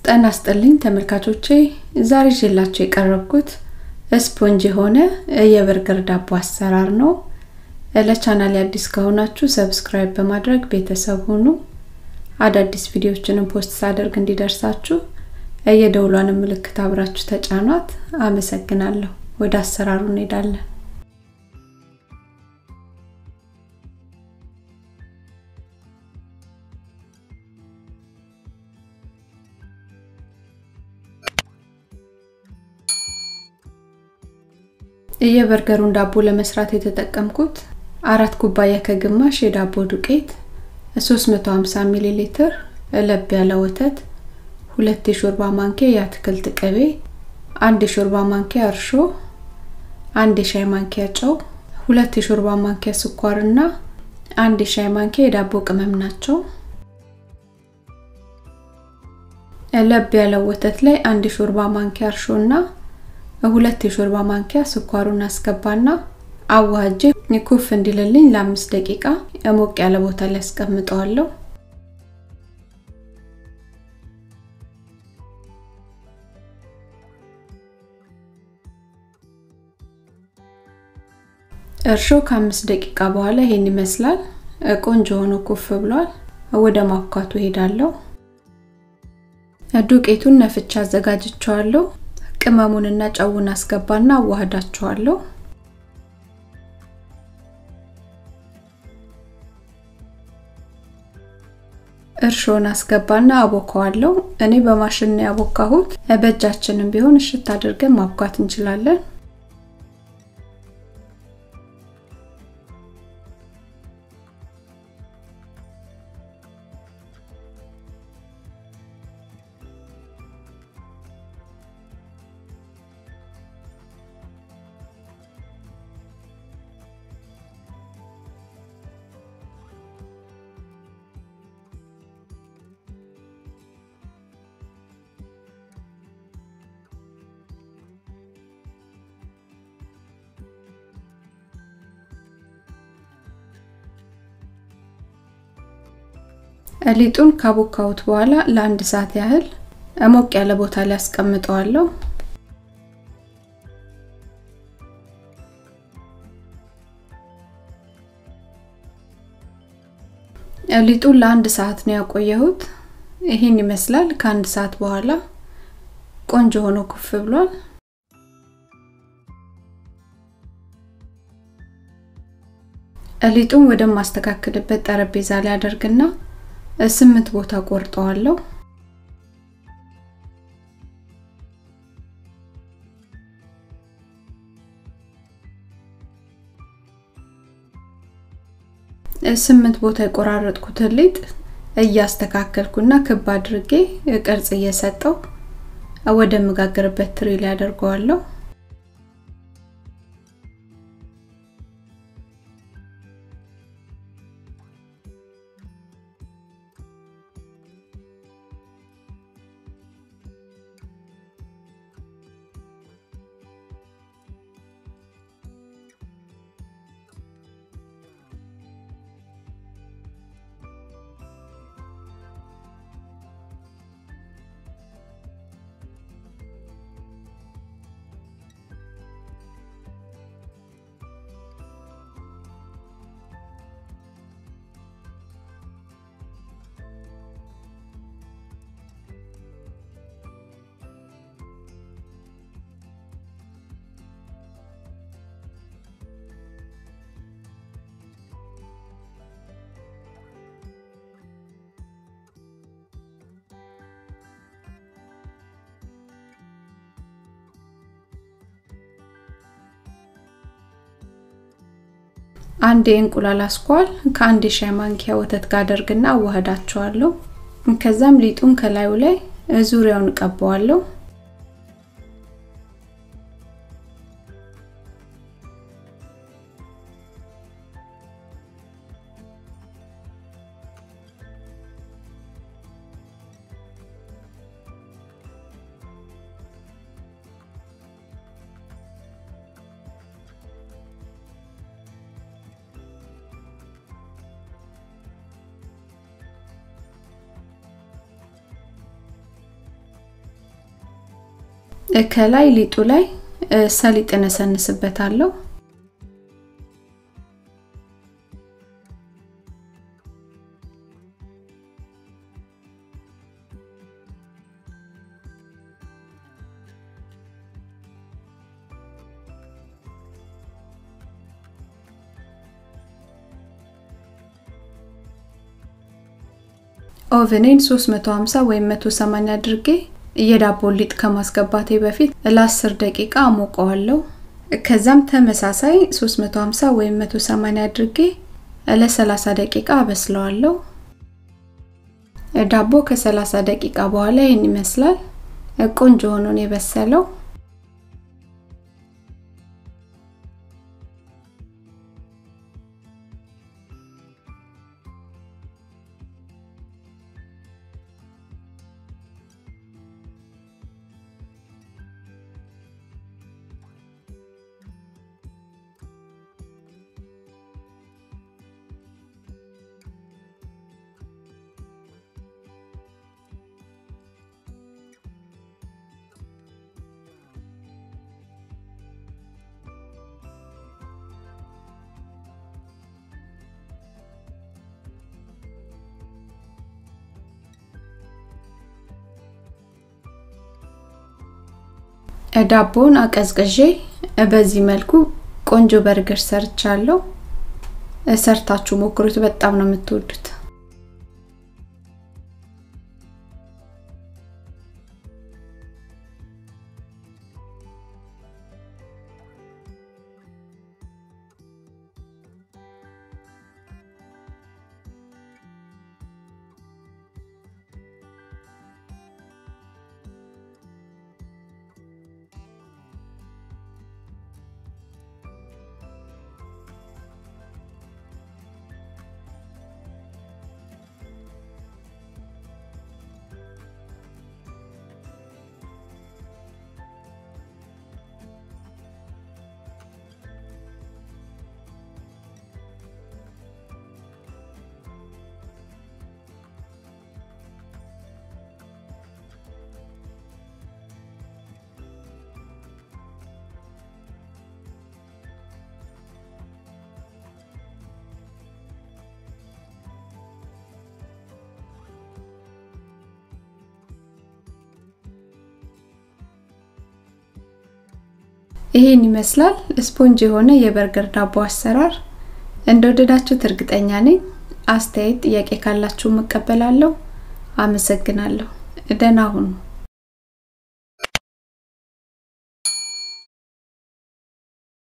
ጤና ይስጥልኝ ተመልካቾቼ ዛሬ ይዤላችሁ የቀረብኩት ስፖንጅ የሆነ የበርገር ዳቦ አሰራር ነው። ለቻናል አዲስ ከሆናችሁ ሰብስክራይብ በማድረግ ቤተሰብ ሁኑ። አዳዲስ ቪዲዮዎችንም ፖስት ሳደርግ እንዲደርሳችሁ የደውሏን ምልክት አብራችሁ ተጫኗት። አመሰግናለሁ። ወደ አሰራሩ እንሄዳለን። የበርገሩን ዳቦ ለመስራት የተጠቀምኩት አራት ኩባያ ከግማሽ የዳቦ ዱቄት፣ 350 ሚሊ ሊትር ለብ ያለ ወተት፣ ሁለት የሾርባ ማንኪያ የአትክልት ቅቤ፣ አንድ የሾርባ ማንኪያ እርሾ፣ አንድ የሻይ ማንኪያ ጨው፣ ሁለት የሾርባ ማንኪያ ስኳር እና አንድ የሻይ ማንኪያ የዳቦ ቅመም ናቸው። ለብ ያለው ወተት ላይ አንድ የሾርባ ማንኪያ እርሾ እና ሁለት የሾርባ ማንኪያ ስኳሩን አስገባና አዋሃጄ ኩፍ እንዲልልኝ ለአምስት ደቂቃ ሞቅ ያለ ቦታ ላይ አስቀምጠዋለሁ። እርሾ ከአምስት ደቂቃ በኋላ ይሄን ይመስላል። ቆንጆ ሆኖ ኩፍ ብሏል። ወደ ማብኳቱ ሄዳለሁ። ዱቄቱን ነፍቻ አዘጋጅቸዋለሁ። ቅመሙንና ጨውን አስገባና አዋህዳቸዋለሁ። እርሾን አስገባና አቦካዋለሁ። እኔ በማሽን ነው ያቦካሁት። በእጃችንም ቢሆን እሽት አድርገን ማብኳት እንችላለን። ሊጡን ካቦካሁት በኋላ ለአንድ ሰዓት ያህል ሞቅ ያለ ቦታ ላይ አስቀምጠዋለሁ። ሊጡን ለአንድ ሰዓት ነው ያቆየሁት። ይህን ይመስላል። ከአንድ ሰዓት በኋላ ቆንጆ ሆኖ ኩፍ ብሏል። ሊጡን ወደማስተካከልበት ጠረጴዛ ላይ አደርግና ስምንት ቦታ ቆርጠዋለሁ። ስምንት ቦታ የቆራረጥኩትን ሊጥ እያስተካከልኩና ክብ አድርጌ ቅርጽ እየሰጠው ወደ መጋገርበት ትሪ ላይ አደርገዋለሁ። አንድ የእንቁላል አስኳል ከአንድ የሻይ ማንኪያ ወተት ጋር አደርግና አዋህዳቸዋለሁ። ከዛም ሊጡን ከላዩ ላይ ዙሪያውን እቀባዋለሁ። ከላይ ሊጡ ላይ ሰሊጥ እነሰንስበታለሁ። ኦቨኔን 350 ወይም 180 አድርጌ የዳቦ ሊጥ ከማስገባቴ በፊት ለ10 ደቂቃ አሞቀዋለሁ። ከዛም ተመሳሳይ 350 ወይም 180 አድርጌ ለ30 ደቂቃ አበስለዋለሁ። ዳቦ ከ30 ደቂቃ በኋላ ይህን ይመስላል። ቆንጆ ሆኖ ነው የበሰለው። ዳቦን አቀዝቅዤ በዚህ መልኩ ቆንጆ በርገር ሰርቻለሁ። ሰርታችሁ ሞክሩት፣ በጣም ነው የምትወዱት። ይሄን ይመስላል ስፖንጅ የሆነ የበርገር ዳቦ አሰራር። እንደወደዳችሁት እርግጠኛ ነኝ። አስተያየት፣ ጥያቄ ካላችሁ መቀበላለሁ። አመሰግናለሁ። ደህና ሁኑ።